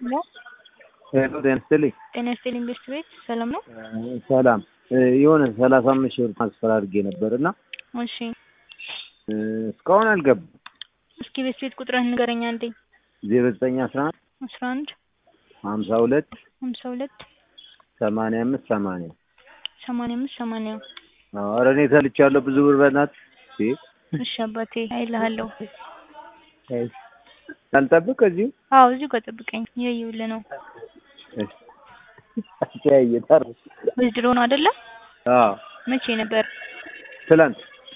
ሄሎ ሄሎ ጤና ይስጥልኝ። ጤና ይስጥልኝ ቤስት ቤት ሰላም ነው? ሰላም የሆነ ሰላሳ አምስት ሺህ ብር ትራንስፈር አድርጌ ነበር እና እሺ እስካሁን አልገባም። እስኪ ቤስት ቤት ቁጥርህን ንገረኝ አንዴ። ዜሮ ዘጠኝ አስራ አንድ አስራ አንድ ሀምሳ ሁለት ሀምሳ ሁለት ሰማንያ አምስት ሰማንያ ሰማንያ አምስት ሰማንያ ኧረ እኔ ተልቻለሁ ብዙ ብር በእናትህ እሺ አባቴ አይልሃለሁ። አልጠብቅ እዚሁ አዎ እዚሁ ጋር ጠብቀኝ እያየሁልህ ነው። አስተያየታር ወይስ ነው አይደለ? አዎ መቼ ነበር? ትላንት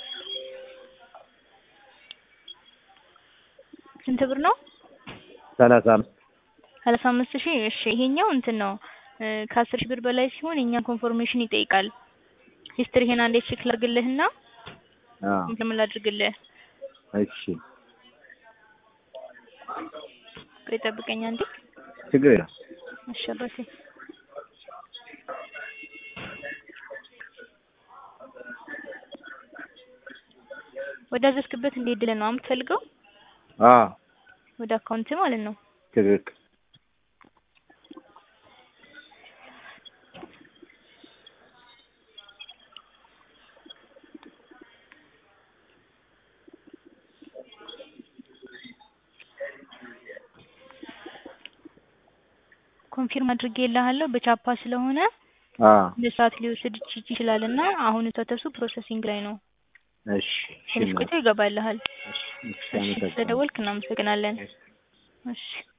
ስንት ብር ነው? ሰላሳ አምስት ሰላሳ አምስት ሺህ እሺ ይሄኛው እንትን ነው ከአስር ሺህ ብር በላይ ሲሆን የእኛን ኮንፎርሜሽን ይጠይቃል። ሂስትሪህን አንዴ ቼክ ላድርግልህና አዎ እንትን ላድርግልህ። እሺ ቆይ ጠብቀኝ አንዴ። ችግር የለም እሺ አባቴ ወደ አዘዝክበት እንዲሄድልህ ነው የምትፈልገው? አዎ ወደ አካውንት ማለት ነው። ትክክል ኮንፊርም አድርጌልሃለሁ በቻፓ ስለሆነ አዎ ለሰዓት ሊወስድ ይችላል እና አሁን ተተሱ ፕሮሰሲንግ ላይ ነው። እሺ እሺ ትንሽ ቆይቶ ይገባልሃል። እሺ እሺ ስለደወልክ እናመሰግናለን። እሺ